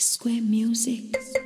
Square Music.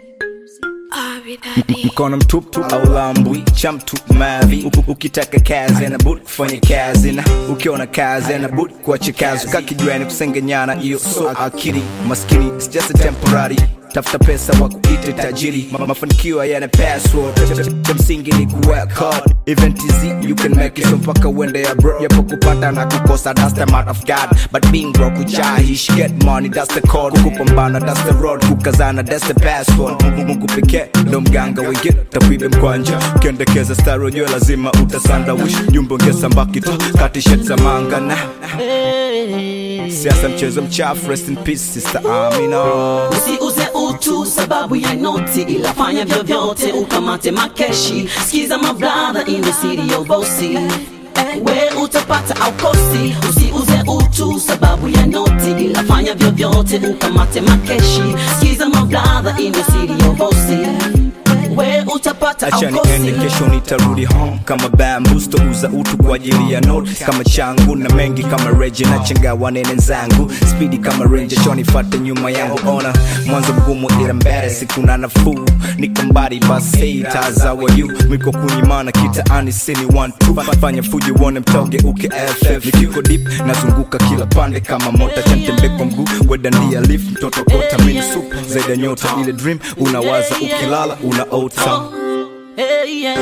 mkono mtupu au lambwi cha mtu mavi Uku- ukitaka kazi na budi kufanya kazi na ukiona kazi na budi kuacha kazi kakijwani kusengenyana hiyo so akili maskini it's just a temporary tafuta pesa wa kuite tajiri Ma- mafanikio yana password Cha- cha- cha msingi ni kuwork hard event is you can make it so mpaka uende ya bro yapo kupata na kukosa that's the matter of god but being broke ujahish get money that's the code kupambana that's the road kukazana that's the password mungu mungu pekee ndo mganga wengine tapibe mkwanja ukiendekeza stari ujue lazima utasanda wish jumbe ungesamba kita kati shet za manga na siasa mchezo mchafu rest in peace sister amina usiuze utu sababu ya noti ila fanya vyovyote ukamate makeshi skiza mabradha in the city of bosi we utapata au kosi usiuze utu sababu ya noti ila fanya vyovyote ukamate makeshi skiza mabradha in the city of bosi we utapata au acha niende kosi kesho nitarudi home kama bambusto uza utu kwa ajili ya note kama changu na mengi kama reje na chengawa nene zangu spidi kama ranger chonifate nyuma yangu ona mwanzo mgumu ila mbele siku na nafuu niko mbali basi tazawa yu miko kunyimana kitaani sini one two fanya fuji uone mtoge uke ff nikiko deep nazunguka kila pande kama mota chantembe kwa mguu wedandia lift mtoto kota mini sup zaidi ya nyota ile dream unawaza ukilala unaota Hey, yeah.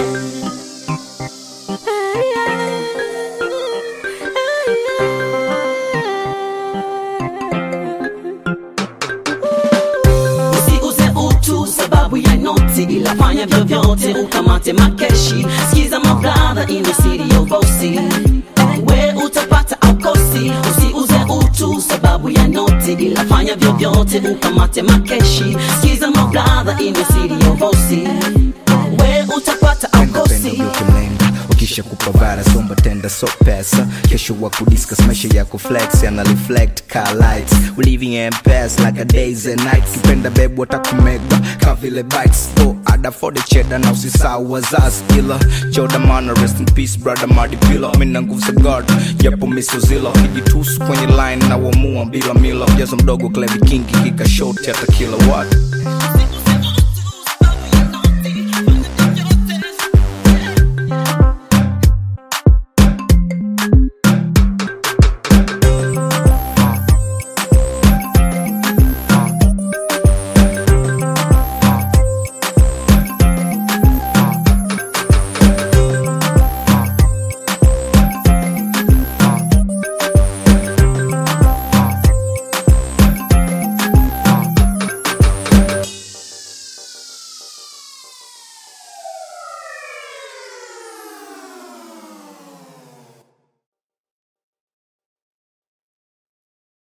usiuze utu sababu ya noti ila fanya vyovyote ukamate makeshi skiza mabradha in the city of bosi we utapata au kosi usiuze utu sababu ya noti ila fanya vyovyote ukamate makeshi skiza mabradha in the city of bosi we utapata au Penda penda kosi ugeuke mlenga ukisha kupavara somba tenda so pesa kesho wa kudiscuss maisha yako flex yana reflect car lights we living in past like a days and nights kipenda bebu watakumega ka vile bites oh ada for the cheddar na usisahau wazazi ila choda mana rest in peace brother Marty Pillow mina nguvu za God japo miso zilo kijitusu kwenye line na wamua bila milo jazo mdogo Clevy King kika short hata kila what